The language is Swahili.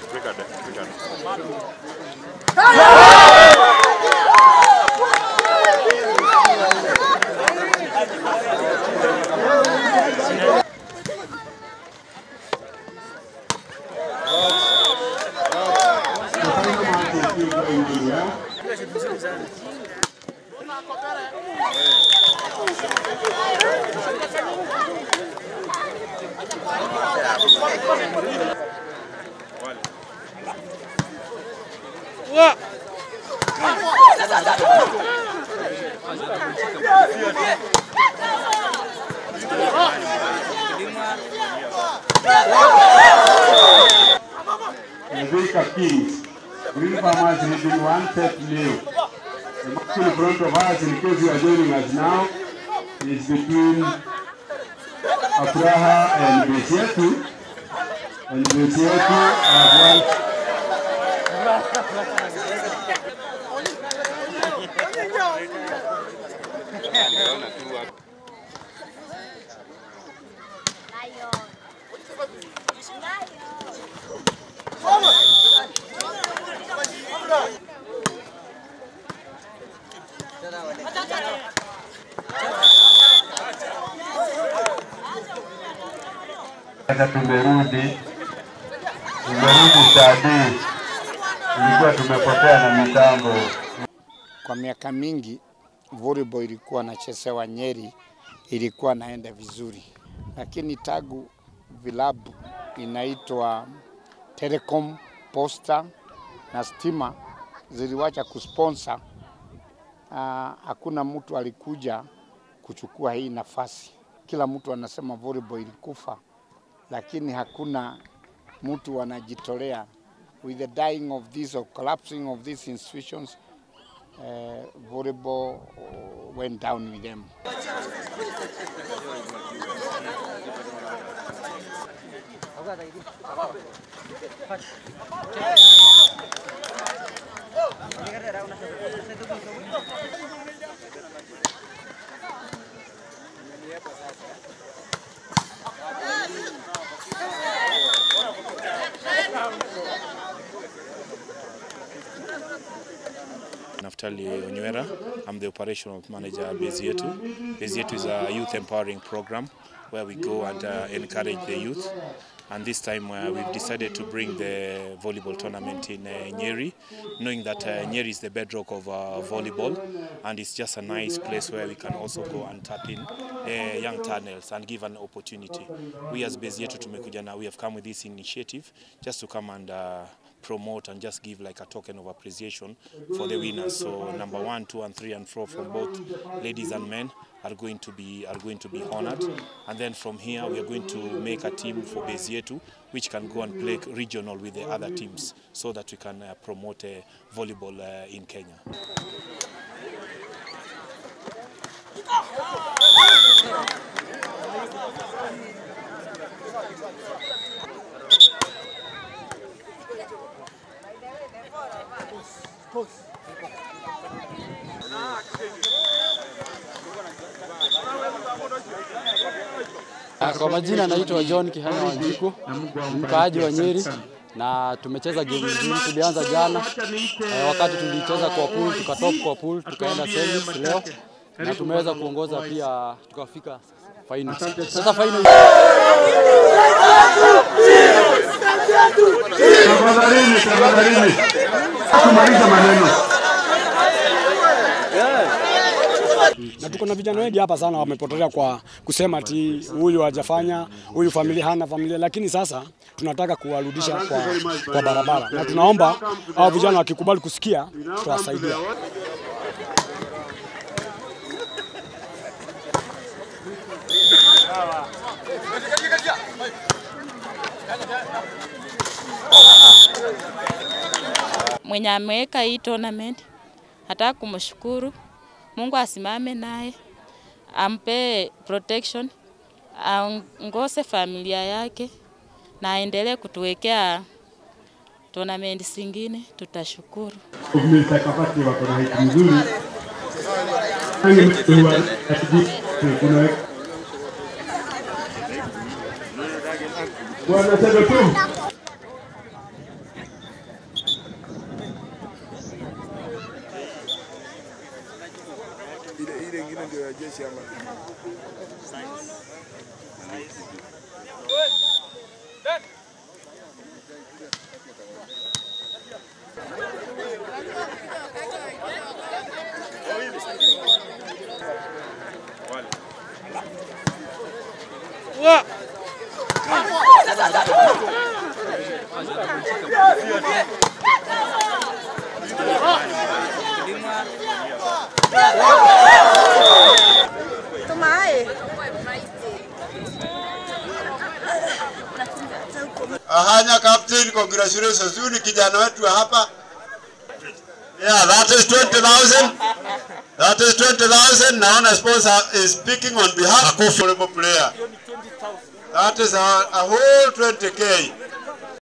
Record, record. The final match is still going really well. Vika Kings. Green Farmers leading one set nil. The match in front of us, in case you are joining us now, is between Abraha and Besietu. And Besietu have won Sasa tumerudi, tumerudi Sadi, tulikuwa tumepotea na mitambo. Kwa miaka mingi volleyball ilikuwa nachezewa Nyeri, ilikuwa naenda vizuri, lakini tagu vilabu inaitwa Telecom, Posta na Stima ziliwacha kusponsor. Ah, hakuna mtu alikuja kuchukua hii nafasi. Kila mtu anasema volleyball ilikufa, lakini hakuna mtu anajitolea with the dying of this or collapsing of these institutions uh, volleyball uh, went down with them. Naftali Onywera. I'm the operational manager at Bezietu. Bezietu is a youth empowering program where we go and uh, encourage the youth. And this time uh, we've decided to bring the volleyball tournament in uh, Nyeri, knowing that uh, Nyeri is the bedrock of uh, volleyball and it's just a nice place where we can also go and tap in uh, young tunnels and give an opportunity. We as Bezietu tumekuja na we have come with this initiative just to come and uh, promote and just give like a token of appreciation for the winners. So number one, two, and three, and four from both ladies and men are going to be are going to be honored. And then from here, we are going to make a team for Bezietu, which can go and play regional with the other teams, so that we can uh, promote uh, volleyball uh, in Kenya. Ah, Kwa majina naitwa John Kihanya Wanjiku, mkaaji wa Nyeri na tumecheza game nzuri. Tulianza jana eh, wakati tulicheza kwa pool, tukatop kwa pool, tukaenda semis leo na tumeweza kuongoza pia tukafika final. Sasa final Tafadhalini, tafadhalini, tumaliza maneno. na tuko na vijana wengi hapa sana wamepotelea kwa kusema ati huyu hajafanya, huyu familia hana familia, lakini sasa tunataka kuwarudisha kwa, kwa barabara, na tunaomba hao vijana wakikubali kusikia, tutawasaidia. mwenye ameweka hii tournament, nataka kumshukuru Mungu, asimame naye, ampe protection, aongoze familia yake na aendelee kutuwekea tournament zingine, tutashukuru. Mstakabali wako na hiki mzuri. Ange mtu atiji kuna Bwana sasa tu Ahanya captain, congratulations. Huyu ni kijana wetu wa hapa. Yeah, that is 20,000. That is 20,000. Naona sponsor is speaking on behalf of honorable player. That is a, a whole 20k.